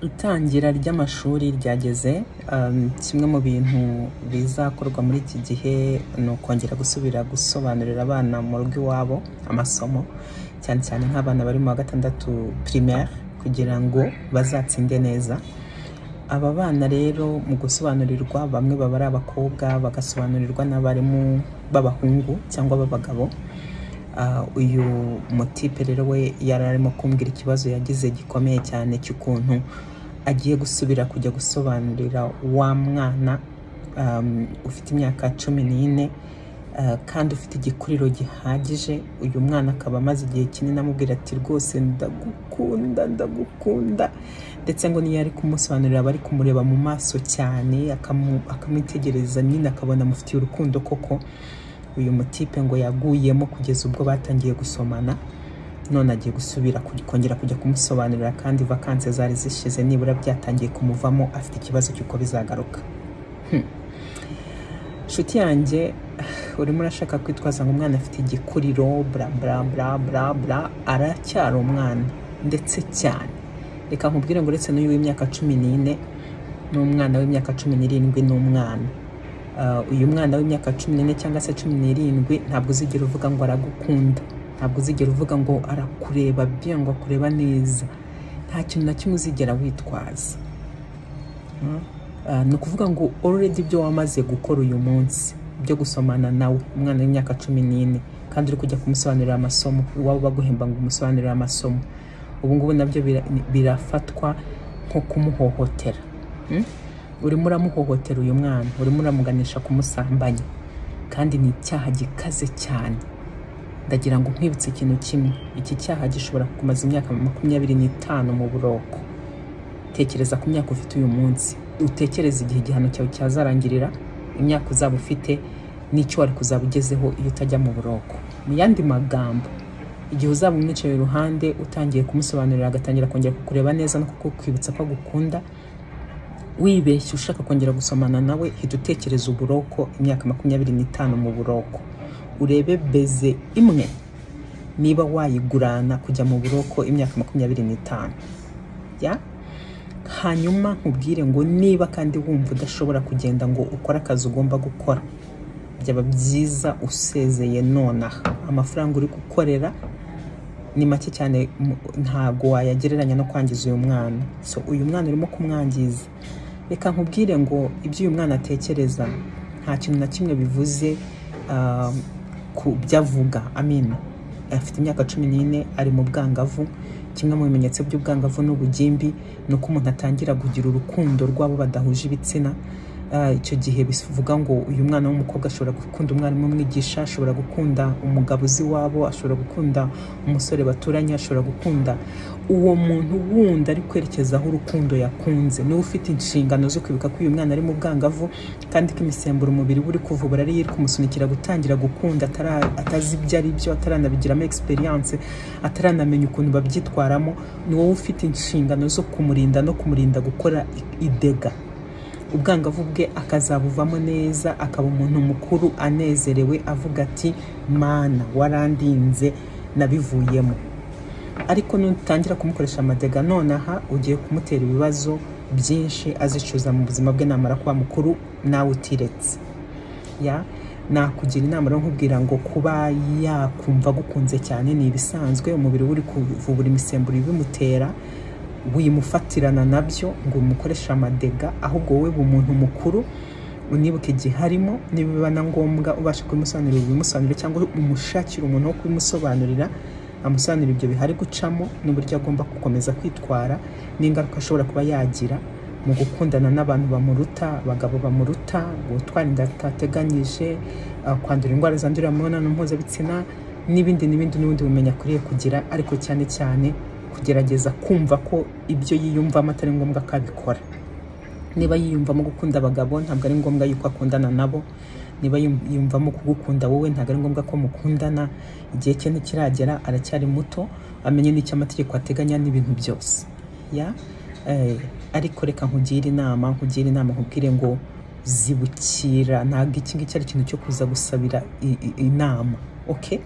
Itangira ry'amashuri ryageze um, kimwe mu bintu bizakorwa muri iki gihe ni ukongera gusubira gusobanurira abana mu rugo iwabo amasomo cyane cyane nk'abana bari mu wa gatandatu primaire kugira ngo bazatsinde neza aba bana rero mu gusobanurirwa bamwe baba ari abakobwa bagasobanurirwa n'abarimu b'abahungu cyangwa b'abagabo Ah, uyu mutipe rero we yari arimo kumbwira ikibazo yagize gikomeye cyane cy'ukuntu agiye gusubira kujya gusobanurira wa mwana um, ufite imyaka cumi n'ine ah, kandi ufite igikuriro gihagije uyu mwana akaba amaze igihe kinini amubwira ati rwose ndagukunda ndagukunda ndetse ngo niyo ari kumusobanurira aba ari kumureba mu maso cyane akamu- akamwitegereza nyine akabona amufitiye urukundo koko uyu mutipe ngo yaguyemo kugeza ubwo batangiye gusomana none agiye gusubira ku- kongera kujya kumusobanurira kandi vakanse zari zishize nibura byatangiye kumuvamo afite ikibazo cy'uko bizagaruka nshuti yanjye urimo urashaka kwitwaza ngo umwana afite igikuriro bla bla bla bla bla aracyari umwana ndetse cyane reka nkubwire ngo uretse n'uyu w'imyaka cumi n'ine n'umwana w'imyaka cumi n'irindwi n'umwana Uh, uyu mwana w'imyaka cumi n'ine cyangwa se cumi n'irindwi ntabwo uzigera uvuga ngo aragukunda ntabwo uzigera uvuga ngo arakureba bien ngo akureba neza nta kintu na kimwe uzigera witwaza Mm. Ah, ni ukuvuga ngo already ibyo wamaze gukora uyu munsi byo gusomana nawe umwana w'imyaka cumi n'ine kandi uri kujya kumusobanurira amasomo iwabo baguhemba ngo umusobanurire amasomo ubu ngubu nabyo bira- birafatwa nko kumuhohotera Mm? urimo uramuhohotera uyu mwana urimo uramuganisha kumusambanya kandi ni icyaha gikaze cyane ndagira ngo nkwibutse ikintu kimwe iki cyaha gishobora kukumaza imyaka makumyabiri n'itanu mu buroko tekereza ku myaka ufite uyu munsi utekereze igihe igihano cyawe cyazarangirira imyaka uzaba ufite n'icyo wari kuzaba ugezeho iyo utajya mu buroko mu yandi magambo igihe uzaba umwicaye iruhande utangiye kumusobanurira agatangira kongera kukureba neza no kukukwibutsa ko agukunda wibeshye ushaka kongera gusomana nawe hita utekereza uburoko imyaka makumyabiri n'itanu mu buroko urebe beze imwe niba wayigurana kujya mu buroko imyaka makumyabiri n'itanu ya hanyuma nkubwire ngo niba kandi wumva udashobora kugenda ngo ukore akazi ugomba gukora byaba byiza usezeye nonaha amafaranga uri gukorera ni make cyane mu- ntabwo wayagereranya no kwangiza uyu mwana so uyu mwana urimo kumwangiza reka nkubwire ngo ibyo uyu mwana atekereza nta kintu na kimwe bivuze ah, ku byo avuga amina afite imyaka cumi n'ine ari mu bwangavu kimwe mu bimenyetso by'ubwangavu n'ubugimbi ni uko umuntu atangira kugira urukundo rw'abo badahuje ibitsina Ah, icyo gihe bivuga ngo uyu mwana w'umukobwa ashobora gukunda umwarimu umwigisha ashobora gukunda umugabo uzi iwabo ashobora gukunda umusore baturanye ashobora gukunda uwo muntu wundi ari kwerekeza aho urukundo yakunze niwe ufite inshingano zo kwibuka ko uyu mwana ari mu bwangavu kandi ko imisemburo umubiri we uri kuvubura ari iri kumusunikira gutangira gukunda atara- atazi ibyo ari byo ataranabigiramo experience ataranamenya ukuntu babyitwaramo ni wowe ufite inshingano zo kumurinda no kumurinda gukora i- idega ubwangavu bwe akazabuvamo neza akaba umuntu mukuru anezerewe avuga ati mana warandinze nabivuyemo ariko nutangira kumukoresha amadega nonaha ugiye kumutera ibibazo byinshi azicuza mu buzima bwe namara kuba mukuru nawe utiretse ya nakugira inama rero nkubwira ngo kuba yakumva agukunze cyane ni ibisanzwe umubiri we uri kuvubura imisemburo ibimutera wimufatirana nabyo ngo umukoreshe amadega ahubwo wowe uba umuntu mukuru unibuka igihe arimo niba biba na ngombwa ubasha kubimusobanurira ubimusobanurira cyangwa umushakira umuntu wo kubimusobanurira amusobanurira ibyo bihari gucamo n'uburyo agomba gukomeza kwitwara n'ingaruka ashobora kuba yagira mu gukundana n'abantu bamuruta abagabo bamuruta gutwara inda atateganyije ah, kwandura indwara zandurira mu mibonano mpuzabitsina n'ibindi n'ibindi n'ubundi bumenya akwiriye kugira ariko cyane cyane kugerageza kumva ko ibyo yiyumvamo atari ngombwa ko abikora niba yiyumvamo gukunda abagabo ntabwo ari ngombwa yuko akundana nabo niba yum- yiyumvamo kugukunda wowe ntabwo ari ngombwa ko mukundana igihe cye ntikiragera aracyari muto amenye n'icyo amategeko ateganya n'ibintu byose ya eh, ariko reka nkugire inama nkugire inama nkubwire ngo zibukira ntabwo iki ngiki ari ikintu cyo kuza gusabira i- i- inama okay